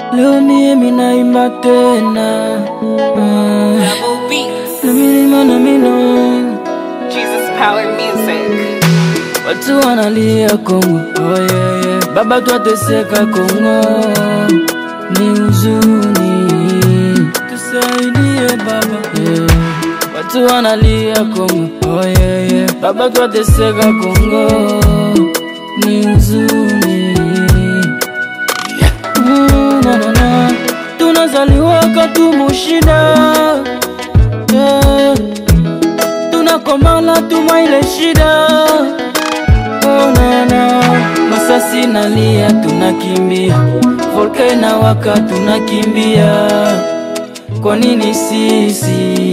leo mie minaimba tena Ah, Double beats. na milima na mino Jesus power music. watu wanalia Kongo oh, yeah, yeah. Baba twateseka Kongo ni huzuni, tusaidie baba yeah. Watu wanalia Kongo oh, yeah, yeah. Baba twateseka Kongo ni huzuni Mm, na, na, na. tunazaliwa katumushida yeah. tunakomala tuma ile shida oh, na, na. masasi nalia tunakimbia volka inawaka tunakimbia kwa nini sisi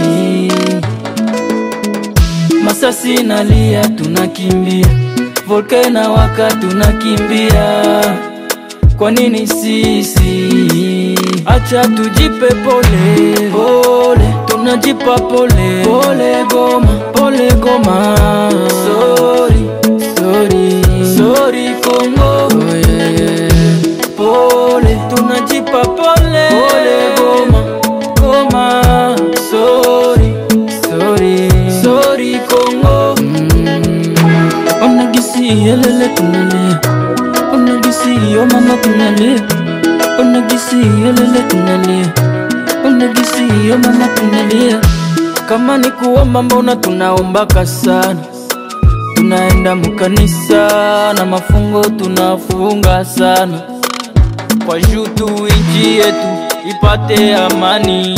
masasi nalia tunakimbia volka inawaka tunakimbia kwa nini sisi acha tujipe pole pole tunajipa pole pole goma pole goma sorry sorry sorry kongo oh, yeah, yeah. pole tunajipa pole pole goma goma sorry sorry sorry kongo mm. onagisi yelele tunalia onagisi yo mama tunalia onagisi yelele tunalia onagisi yo mama tunalia kama ni kuomba mbona tunaombaka sana tunaenda mukanisa na mafungo tunafunga sana kwa juu tu inchi yetu ipate amani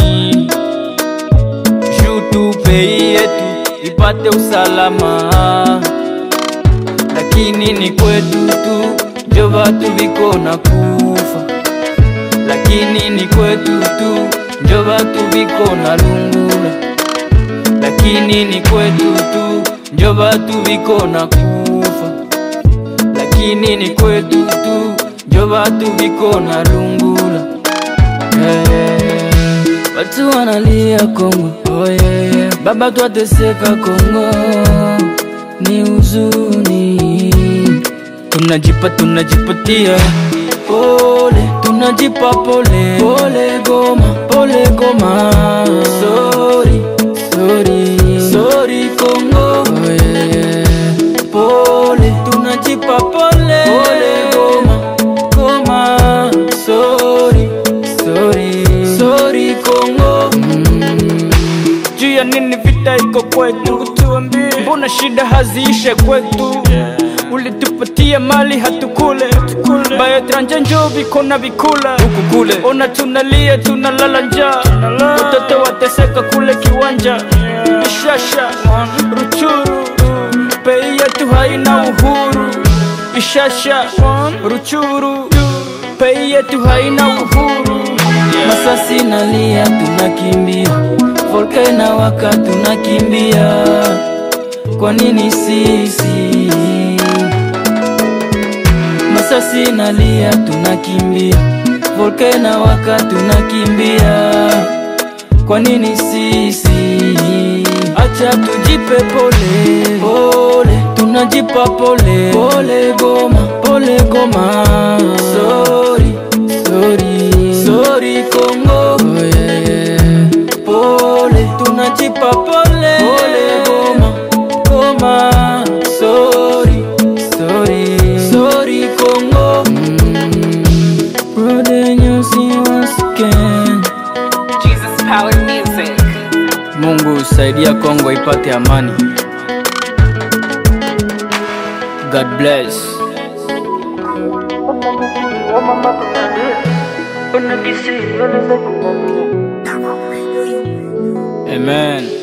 juu tu pei yetu ipate usalama lakini ni kwetu tu njo vatu viko na kufa lakini ni kwetu tu njo vatu viko na lungula lakini ni kwetu tu njo vatu viko na kufa lakini ni kwetu tu njo vatu viko na lungula yeah. watu wanalia Kongo oh, yeah, yeah. baba twateseka Kongo ni huzuni tunajipa tunajipatia pole tunajipa pole pole goma pole goma sorry sorry sorry Kongo oh, yeah, yeah. pole tunajipa pole pole goma goma sorry sorry sorry Kongo mm. juu ya nini vita iko kwetu tuambie mbona shida haziishe kwetu ulitupatia mali hatukule baetranje njo viko na vikula huku kule ona tunalia tunalala njaa watoto wateseka kule kiwanja ishasha ruchuru pei yetu haina uhuru ishasha ruchuru pei yetu haina uhuru masasi nalia tunakimbia volka inawaka tunakimbia kwa nini sisi masasi nalia tunakimbia volka inawaka tunakimbia kwa nini sisi acha tujipe pole pole tunajipa pole pole goma pole goma sorry sorry sorry Kongo oh, yeah, yeah. pole tunajipa pole pole goma goma sorry sorry sorry Kongo mm. Brother Nyusi once again Jesus power music. Mungu saidia Kongo ipate amani. God bless. Amen.